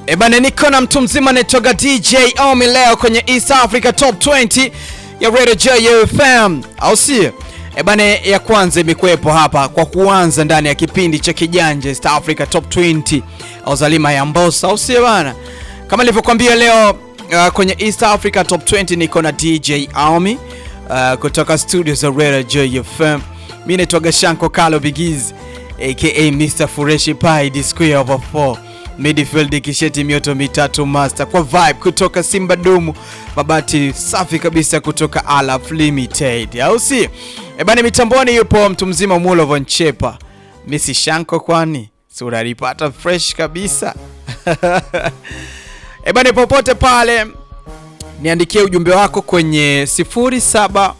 Ebane, niko na mtu mzima anaitwaga DJ Omi leo kwenye East Africa Top 20 ya Radio JFM, au sio? Ebane, ya kwanza imekuwepo hapa kwa kuanza ndani ya kipindi cha kijanja East Africa Top 20 au Zalima ya Mbosa, au sio bana? Kama nilivyokuambia leo uh, kwenye East Africa Top 20 niko na DJ Omi uh, kutoka studio za Radio JFM. Mimi naitwaga Shanko Kalo Bigiz aka Mr Fureshi Pai the square over 4 midfield kisheti mioto mitatu master kwa vibe kutoka Simba Dumu, mabati safi kabisa kutoka Alaf Limited, au si? Ebani, mitamboni yupo mtu mzima Mulo Von Chepa, Misi Shanko, kwani si unalipata fresh kabisa Ebani, popote pale niandikie ujumbe wako kwenye 0768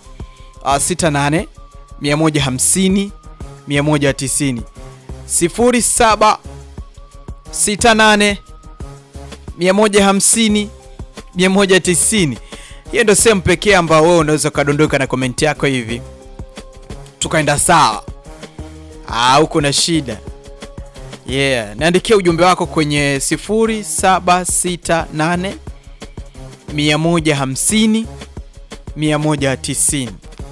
150 190 07 68 150 190. Hiyo ndio sehemu pekee ambao wewe unaweza ukadondoka na komenti yako hivi tukaenda sawa, au kuna shida yeah. Naandikia ujumbe wako kwenye 0768 150 190.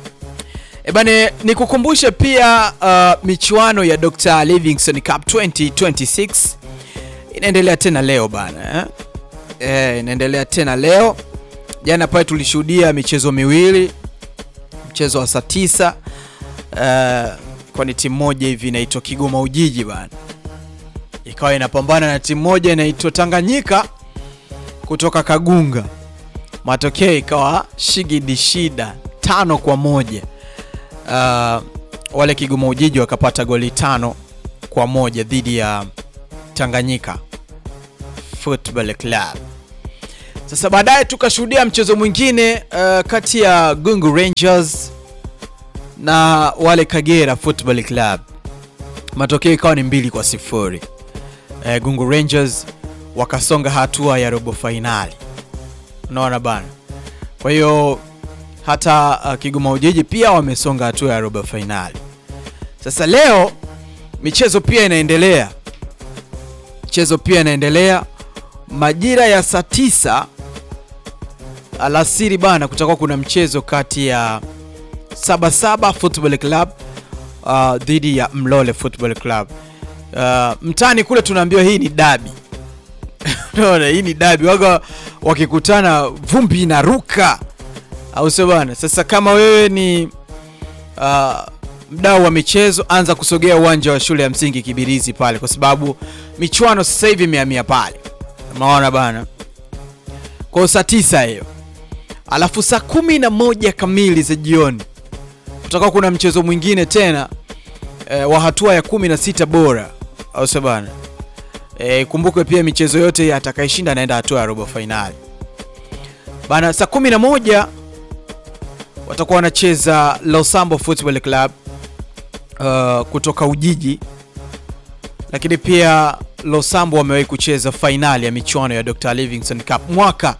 Ebane, nikukumbushe pia uh, michuano ya Dr. Livingstone Cup 2026 inaendelea tena leo bana eh? Eh, inaendelea tena leo. Jana pale tulishuhudia michezo miwili, mchezo wa saa tisa uh, kwani timu moja hivi inaitwa Kigoma Ujiji bana ikawa inapambana na timu moja inaitwa Tanganyika kutoka Kagunga, matokeo ikawa shigidi shida tano kwa moja. Uh, wale Kigoma Ujiji wakapata goli tano kwa moja dhidi ya Tanganyika Football Club. Sasa baadaye tukashuhudia mchezo mwingine uh, kati ya Gungu Rangers na wale Kagera Football Club, matokeo ikawa ni mbili kwa sifuri. Uh, Gungu Rangers wakasonga hatua ya robo fainali, unaona bana, kwa hiyo hata uh, Kigoma Ujiji pia wamesonga hatua ya robo fainali. Sasa leo michezo pia inaendelea, michezo pia inaendelea majira ya saa tisa alasiri bana, kutakuwa kuna mchezo kati ya Sabasaba Football Club uh, dhidi ya Mlole Football Club. Uh, mtani kule tunaambiwa hii ni dabi unaona, hii ni dabi, waga wakikutana vumbi inaruka au sio bana? Sasa kama wewe ni uh, mdau wa michezo, anza kusogea uwanja wa shule ya msingi Kibirizi pale, kwa sababu michuano sasa hivi imehamia pale, unaona bana. Kwa saa tisa hiyo, alafu saa kumi na moja kamili za jioni kutakuwa kuna mchezo mwingine tena e, wa hatua ya kumi na sita bora, au sio bana? E, kumbuke pia michezo yote atakayeshinda anaenda hatua ya robo fainali bana. Saa kumi na moja watakuwa wanacheza Losambo Football Club uh, kutoka Ujiji, lakini pia Losambo wamewahi kucheza fainali ya michuano ya Dr. Livingstone Cup mwaka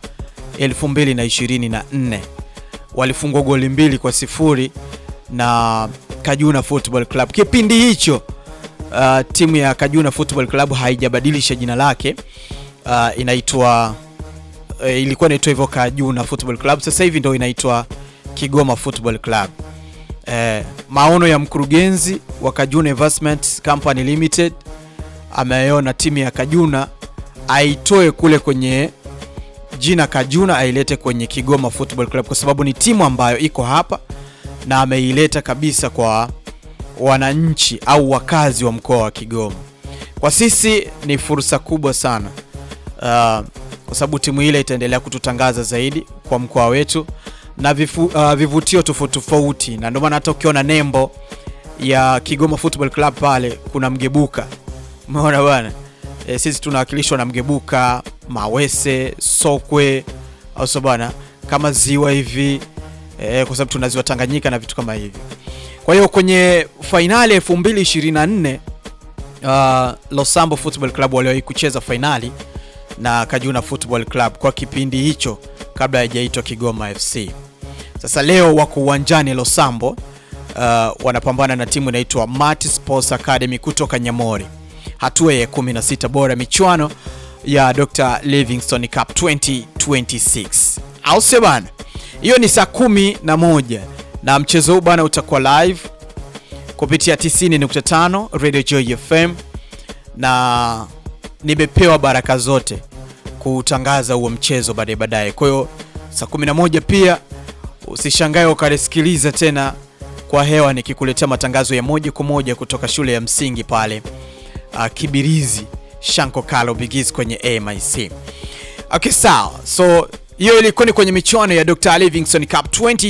2024 walifungwa goli mbili kwa sifuri na Kajuna Football Club. Kipindi hicho uh, timu ya Kajuna Football Club haijabadilisha jina lake, uh, inaitwa uh, ilikuwa inaitwa hivyo Kajuna Football Club, sasa hivi ndio inaitwa Kigoma Football Club. Eh, maono ya mkurugenzi wa Kajuna Investment Company Limited ameona timu ya Kajuna aitoe kule kwenye jina Kajuna ailete kwenye Kigoma Football Club kwa sababu ni timu ambayo iko hapa na ameileta kabisa kwa wananchi au wakazi wa mkoa wa Kigoma. Kwa sisi ni fursa kubwa sana uh, kwa sababu timu ile itaendelea kututangaza zaidi kwa mkoa wetu na vifu, uh, vivutio tofauti tofauti, na ndio maana hata ukiona nembo ya Kigoma Football Club pale kuna mgebuka, umeona bwana e, sisi tunawakilishwa na mgebuka, mawese, sokwe au sio bwana, kama ziwa hivi e, kwa sababu tuna ziwa Tanganyika na vitu kama hivi. Kwa hiyo kwenye fainali 2024 uh, Losambo Football Club waliwahi kucheza fainali na Kajuna Football Club kwa kipindi hicho kabla haijaitwa Kigoma FC. Sasa leo wako uwanjani Losambo, uh, wanapambana na timu inaitwa Mart Sports Academy kutoka Nyamori, hatua ya 16 bora michuano ya Dr. Livingstone Cup 2026 au sio bana? Hiyo ni saa kumi na moja na mchezo huu bana utakuwa live kupitia 90.5 Radio Joy FM na nimepewa baraka zote kutangaza huo mchezo baadaye baadaye. Kwa hiyo saa 11 pia usishangae ukalisikiliza tena kwa hewa nikikuletea matangazo ya moja kwa moja kutoka shule ya msingi pale uh, Kibirizi Shanko Kalo Bigis kwenye AMIC. Okay, sawa. So hiyo ilikuwa ni kwenye michuano ya Dr. Livingstone Cup 20